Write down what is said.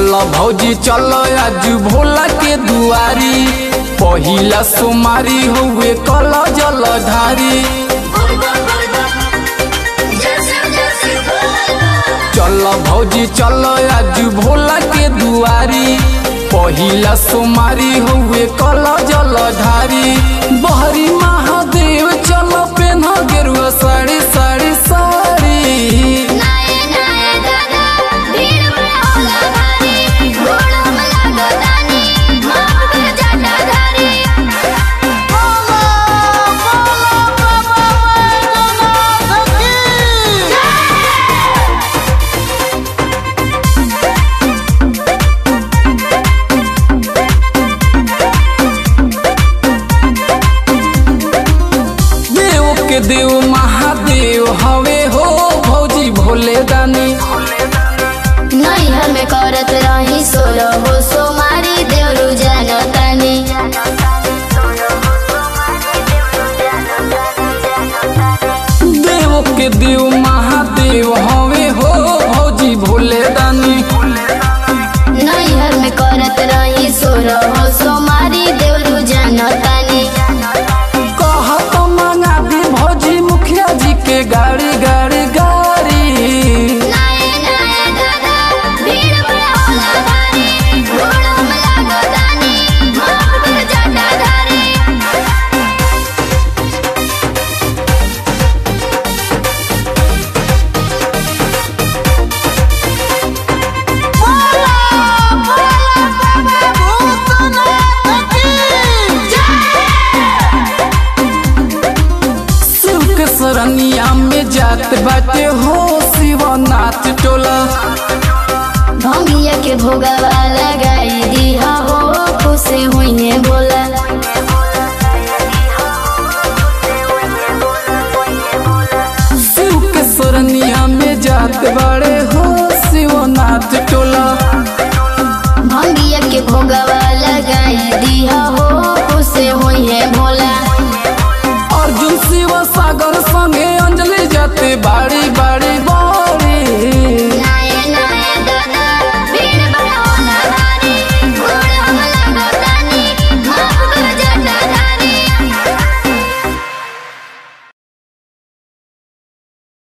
चल भौजी चल आज भोला के दुआरी पहिला सोमारी हुए कल जलधारी चल भौजी चल आज भोला के दुआरी पहिला सोमारी हुए कल जलधारी बहरी महादेव चल पेन गेरुआ साड़ी साड़ी साड़ी देव के देव महादेव हवे हो भौजी भोले दानी नैहर में करत रही सोलो हो सोमारी देवरु जनतानी देव के देव महादेव हवे हो भौजी भोले दानी नैहर में करत रही सोलो हो सोमारी देवरु जनतानी कहत मंगा दी भौजी मुखिया जी के गाड़ी गाड़ी गाड़ी नाये नाये दादा भीड़ बड़ा होला भारी घोड़ों में लागतानी माफ कर जटाधारी शिव के सरनिया में जात बाटे हो शिवनाथ टोला भंगिया के भोगवा लगाई दिया हो खुश हुई बोला शिव के सरनिया में जात बाड़े